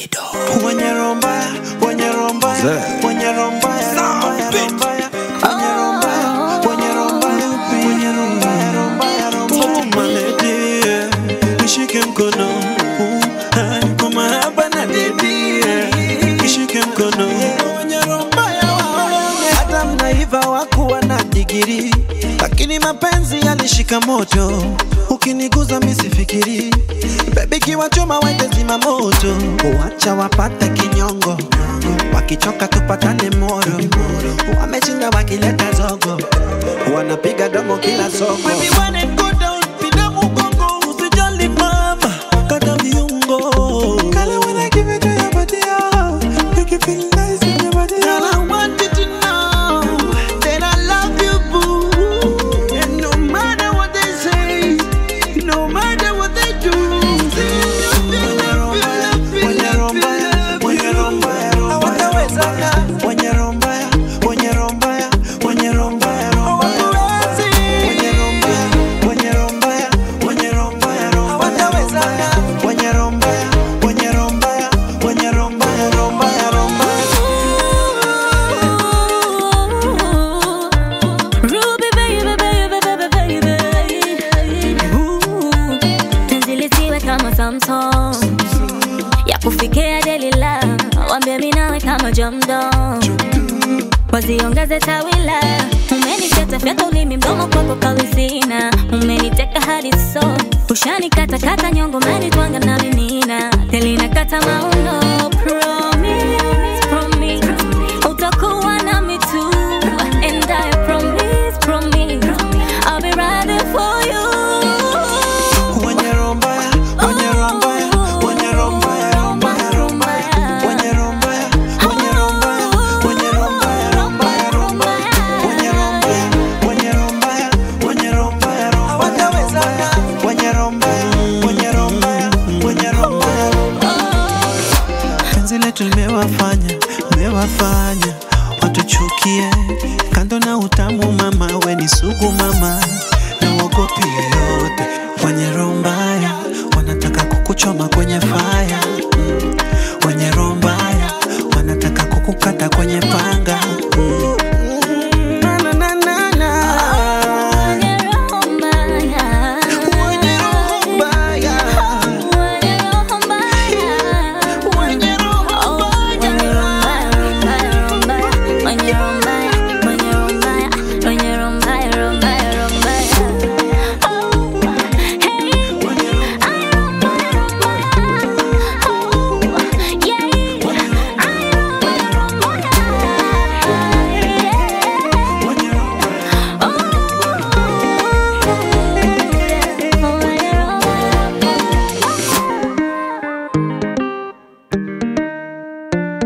Davido. Wenye roho mbaya, wenye roho mbaya, Zee. wenye roho mbaya, roho mbaya, roho mbaya, wenye roho mbaya, wenye roho mbaya, wenye roho mbaya, roho mbaya, roho mbaya. Oh, my lady, yeah. Nishike mkono uh, ah, niko mahaba na dedi yeah. Nishike mkono wenye roho mbaya, wabaya. hata mnaiva wakuwa na digiri lakini mapenzi yalishika moto ukiniguza misifikiri bebi kiwachoma wende zima moto wacha wapate kinyongo wakichoka tupatane moro wameshinda wakileta zogo wanapiga domo kila soko Baby, when it go down, pinda mgongo, usijali mama, kata viungo. Kale when I give it to your body, oh, make you feel nice in your body. Girl, I want you to know that I love you, boo. And no matter what they say, no matter what they do, Wenye roho mbaya, wenye roho mbaya, hawatawezana. Wenye roho mbaya, wenye roho mbaya, wenye roho mbaya, roho mbaya. Wenye roho mbaya, wenye roho mbaya, wenye roho mbaya, roho mbaya. Hawatawezana. Wenye roho mbaya, wenye roho mbaya, wenye roho mbaya, roho mbaya, roho mbaya. Ruby baby baby baby baby Ooh, Penzi lisiwe kama Samsung ya kufikia Delila, wambie mimi nawe kama jamdo, waziongeze tawila. Umeniteta fyata ulimi mdomo kwako kawizina, umeniteka hadi so ushanikata kata nyongo, umenitwanga na minina telina kata mauno. Promise, promise utakuwa nami tu, and I promise, promise I'll be riding for you. Wenye roho mbaya, wenye roho mbaya, wenye roho mbaya, roho mbaya, roho mbaya. Wenye roho mbaya, wenye roho mbaya, wenye roho mbaya, roho mbaya, roho mbaya. Wenye roho mbaya, wenye roho mbaya, wenye roho mbaya, roho mbaya. Hawatawezana. Wenye roho mbaya, wenye roho mbaya, wenye roho mbaya, roho mbaya. Penzi letu limewafanya, limewafanya watuchukie. Kando na utamu mama, we ni sugu mama, na uogopi yoyote. Wenye roho mbaya wanataka kukuchoma kwenye faya, Mm. wenye roho mbaya wanataka kukukata kwenye panga.